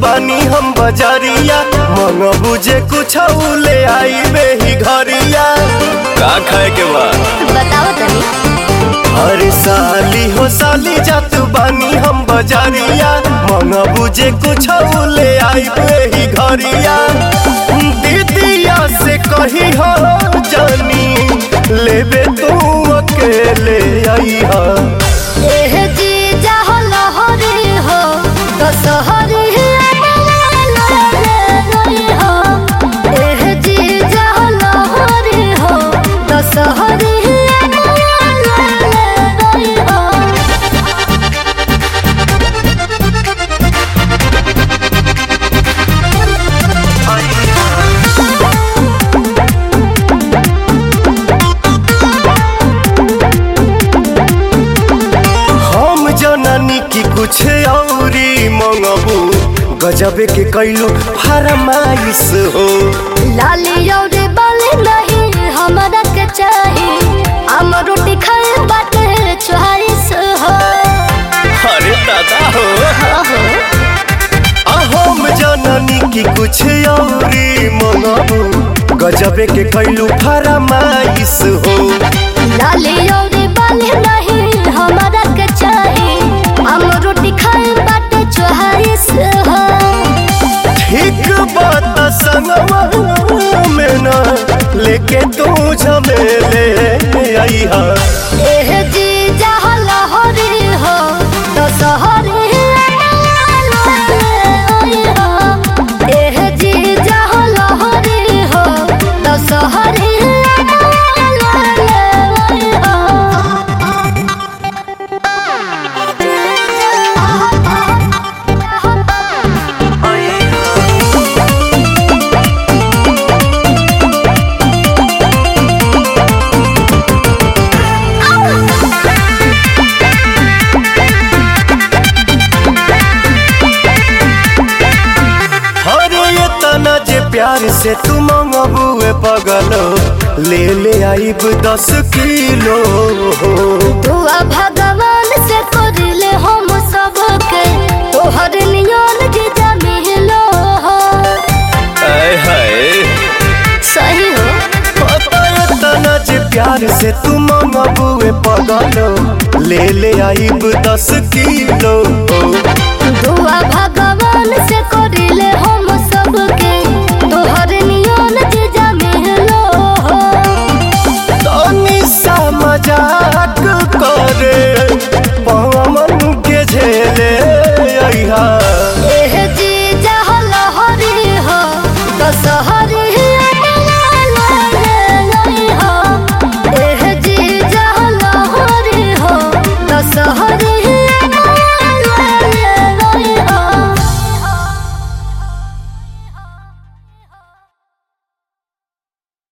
बानी हम बजरिया मन बुझे कुछ ले आई बेही घरिया का खाए के बा बताओ तनी अरे साली हो साली जात बानी हम बजरिया मन बुझे कुछ ले आई बेही घरिया दीदिया से कही हो जानी लेबे तू अकेले आई हा एह जी जाहो लहरी हो दशहरी एह जी जाहो लहरी हो दशहरी हम जननी की कुछ औरी मंगबू गजबे के कैलू फरमाइश हो लाली और बाली नहीं हमरा के चाही हम रोटी खाए बाटे चॉइस हो अरे दादा हो ओहो आ हम जननी की कुछ औरी मंगबू गजबे के कैलू फरमाइश हो लाली और बाली नहीं हमरा के चाही हम रोटी खाए बाटे चॉइस हो ठीक बात संगवा में ना लेके तू झमेले आई हा एह जी जहाँ लहरी हो दशहरी एह जी जहाँ लहरी हो दशहरी अरे ये तना जे प्यार से तू मंगबुए पगलो ले ले आइब दस किलो दुआ भगवान से करले हम सबके तोहर नियन जीजा मिलो हो आय हाय सही हो पता ये तना जे प्यार से तू मंगबुए पगलो ले ले आइब दस किलो दुआ भगवान